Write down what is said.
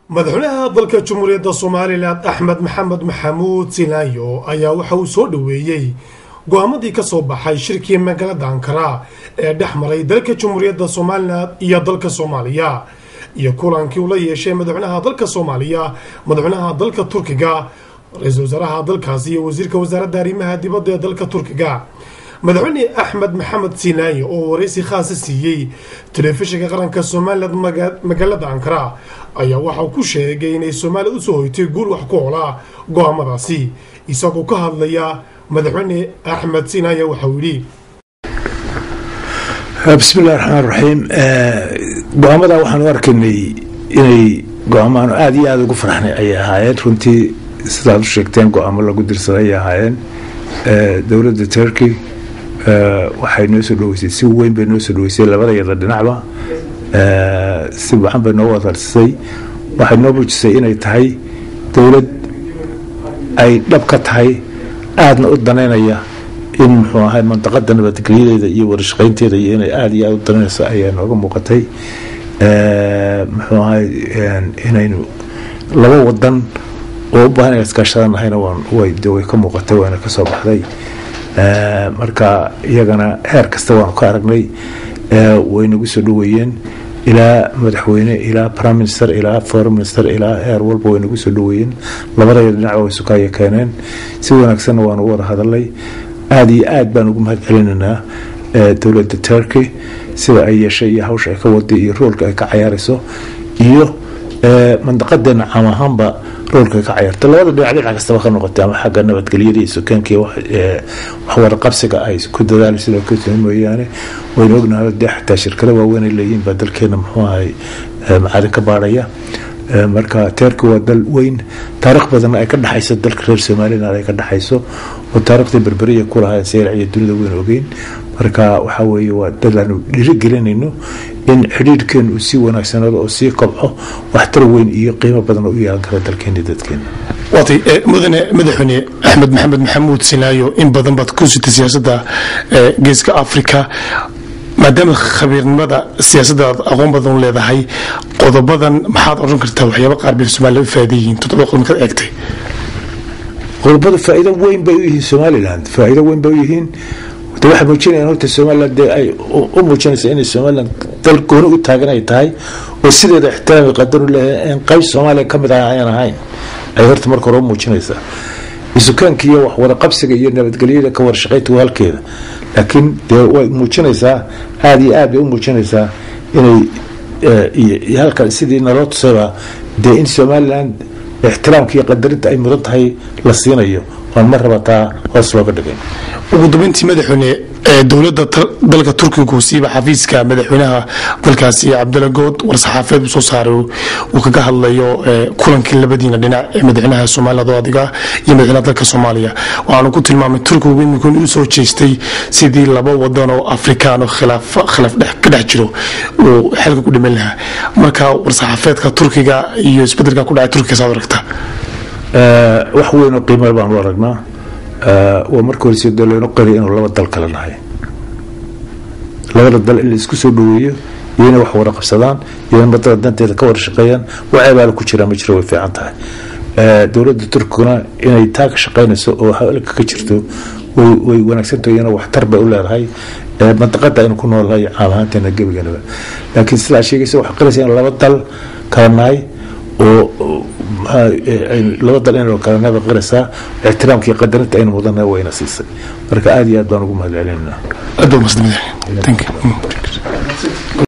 madaxweynaha dalka jamhuuriyadda somalilan axmed maxamed maxamuud sinaayo ayaa waxa uu soo dhoweeyey go-aamadii ka soo baxay shirkii magaalada ankara ee dhex maray dalka jamhuuriyadda somalilan iyo dalka soomaaliya iyo kulankii uu la yeeshay madaxweynaha dalka soomaaliya madaxweynaha dalka turkiga ra-iisul wasaaraha dalkaasi iyo wasiirka wasaaradda arrimaha dibadda ee dalka turkiga madaxweyne axmed maxamed sinaaye oo waraysi khaasa siiyey telefishinka qaranka somalilan magaalada ankara ayaa waxauu ku sheegay inay soomaaliya usoo hoytay guul wax ku olaa go-aamadaasi isagoo ka hadlaya madaxweyne axmed sinaaye waxauu yidhi bismillahi raxmaan raxiim go-aamada waxaan u arkaynay inay go-aamaanu aada iyo aada ugu farxnay ayay ahaayeen runtii sidaad u sheegteen go-aamo lagu dirsaday ayay ahaayeen dowladda turkey waxay noo soo dhaweysay si weyn bay noo soo dhaweysay labada yada dhinacba si wacan bay noo wadarsisay waxay noo muujisay inay tahay dowlad ay dhab ka tahay aadna u danaynaya in muxuu ahay mandaqada nabadgelyadeeda iyo warashaqaynteeda iyo inay aada iyo aada u danaynayso ayaa nooga muuqatay muxuu ahay inaynu laba wadan oo u baahan inay iskaashadan ahayna way ka muuqatay waana ka soo baxday marka iyagana heer kasta waanu ka aragnay way nagu soo dhaweeyeen ilaa madaxweyne ilaa prime minister ilaa foreign minister ilaa heer walba way nagu soo dhaweeyeen labadaya dhinacba way sukaya keeneen si wanaagsanna waanu wada hadalnay aada iyo aad baan ugu mahad celinaynaa dowladda turkey sida ay yeeshay iyo hawsha ay ka waday iyo roolka ay ka cayaarayso iyo mandaqadeena caam ahaanba roolka ay ka cayaarta labada dhinac dhinac kastaba ka noqotay ama xagga nabadgelyada iyo sukaankii waxwaraqabsiga ay ku dadaalaysa loo kasoo mooyaane waynu ognahay dee xataa shirkado waaweyn ay leeyihiin baa dalkeena muxuu ahay macadin ka baadhaya marka teerki waa dal weyn taarikh badanna ay ka dhexayso dalka reer somalilan ay ka dhexayso oo taarikhday berberiya ku lahayn seyrac iyo dunida weyn ogeyn marka waxaa weeye waa dad aanu dhiirigelinayno in xidhiidhkeenu uu sii wanaagsanaado oo sii kobco waxtar weyn iyo qiimo badan oo u yeelan kara dalkeena dadkeena waatay mudane madaxweyne axmed maxamed maxamuud sinaayo in badan baad ku sitay siyaasadda geeska africa maadaama khabiirnimada siyaasadda aad aqoon badan u leedahay qodobadan maxaad odhan kartaa waxyaaba qaar bay somaliland u faa'iida yihiin toddoba qodob markaad eegtay qodobada faa'iido weyn bay u yihiin somaliland faa'iido weyn bay u yihiin de waxay muujinayaan horta somaliland dee ay u muujinaysa inay somaliland dal gooni u taagan ay tahay oo sideeda ixtiraami qadar u leeyahay in qayb soomaaliya ka mid ah ayan ahayn ay horta marka hore u muujinaysaa isukaanka iyo waxwada qabsiga iyo nabadgelyada ka warshaqaynta waa halkeeda laakiin dee way muujinaysaa aada iyo aad bay u muujinaysaa inay iyo halkan sidii naloo tusayba dee in somaliland ixtiraamka iyo qadarinta ay mudan tahay la siinayo waan ma rabataa hoos looga dhigay ugu dambeyntii madaxweyne dowladda dalka turkigu siiba xafiiska madaxweynaha dalkaasi cabdalla good war-saxaafeed soo saaray uu kaga hadlayo kulankii labadiina dhinac ee madaxweynaha somaliland oo adiga iyo madaxweynaha dalka soomaaliya waxaanu ku tilmaamay turkigu iminku inuu soo jeestay sidii laba wadan oo afrikaan oo khilaaf ka dhex jiro uu xilka ku dhiman lahaa marka war-saxaafeedka turkiga iyo isbedelka ku dhacay turkiga saad aragtaa wax weyn oo qiimo baan u aragnaa waa marka hore si daloonu qari inuu laba dal kala nahay labada dal in la isku soo dhaweeyo iyo inay wax wada qabsadaan iyo in badada danteeda ka wada shaqeeyaan wax abaala ku jiraa ma jiro way fiican tahay dowladda turkiguna inay taa ka shaqaynayso oo halka ka jirto way wanaagsantahay iyana waxtar bay u leedahay mandaqada aynu ku noolahay caam ahaanteena gebiganaba laakiin sidaa sheegaysa waxaa qaraysa in laba dal kala nahay oo laba dal inaynu kala nahay qaraysaa ixtiraamka iyo qadarinta aynu mudana wayna siisay marka aada iyo aad baan ugu mahad celinayna aad baa mahadsanid